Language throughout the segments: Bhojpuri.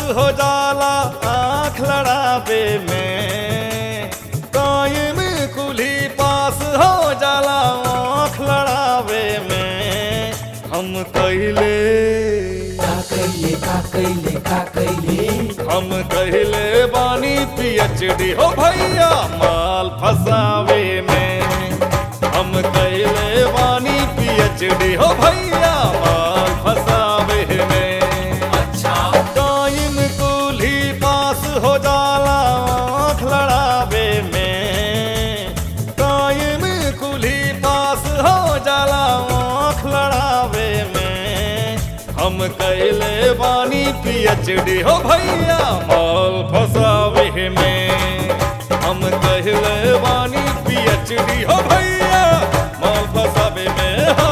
हो जाला आँख लड़ावे में कायम कुली पास हो जाला आँख लड़ावे में हम कहले का कैले का कैले का कैले हम कहले बानी पीएचडी हो भैया माल फसावे में हम कहले बानी पीएचडी हो भैया माल फसावे में अच्छा टाइम कुली पास हो जाला आँख लड़ावे में टाइम कुली पास हो जाला आँख लड़ावे में हम कैले बानी पीएचडी हो भैया माल फसावे में हम कहले बानी पीएचडी हो भैया माल फसावे में हाँ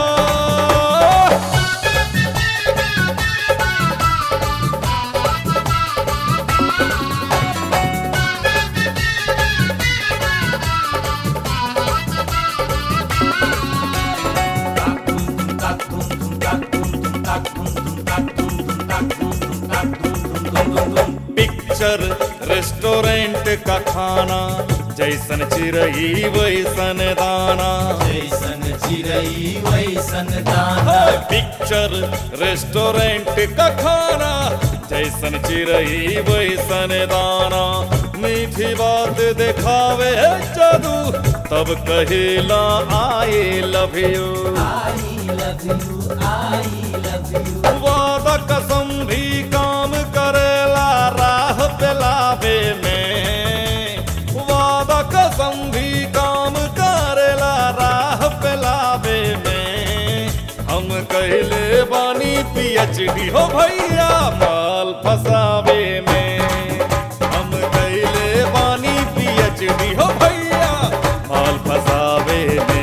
पिक्चर रेस्टोरेंट का खाना जैसन चिरई वैसन दाना जैसन चिरई वैसन दाना पिक्चर रेस्टोरेंट का खाना जैसन चिरई वैसन दाना मीठी बात दिखावे है जादू तब कहेला I love you I love you I love you वादा कसम भी काम करेला राह पेलावे में वादा कसम भी काम करेला राह पेलावे में हम कहले बानी पीएचडी हो भैया माल फसावे में हम कहले बानी पीएचडी हो भैया माल फसावे में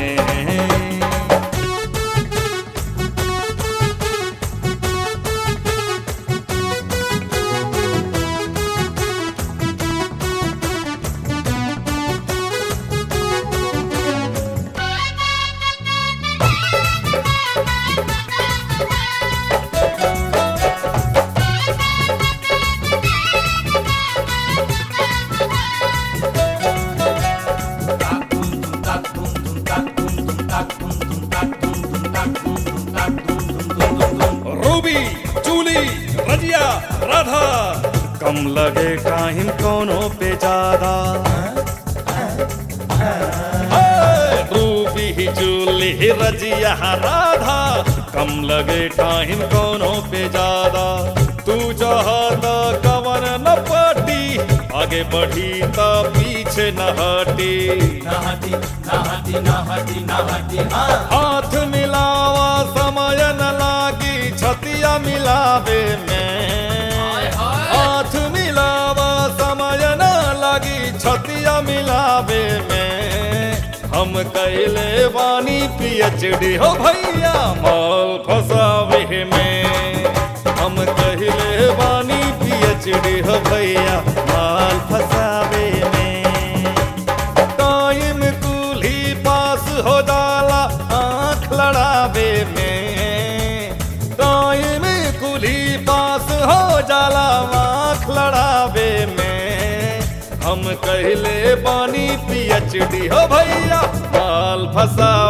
रूबी जूली रजिया राधा कम लगे काहिम कोनो पे ज्यादा ए, रूबी जूली रजिया राधा कम लगे टाइम कोनो पे ज्यादा तू चाहता कवन न पटी आगे बढ़ी त पीछे न हटी नाहटी नाहटी नाहटी नाहटी हाँ हाथ मिलावा समय न लागी छतिया मिलावे में हाथ मिलावा समय न लागी छतिया मिलावे में हम कैले बानी पीएचडी हो भैया माल फसावे में हम कहले बानी पीएचडी हो भैया माल फसावे में टाइम कुली पास हो जाला आँख लड़ावे में टाइम कुली पास हो जाला आँख लड़ावे में हम कहले बानी पीएचडी हो भैया माल फसा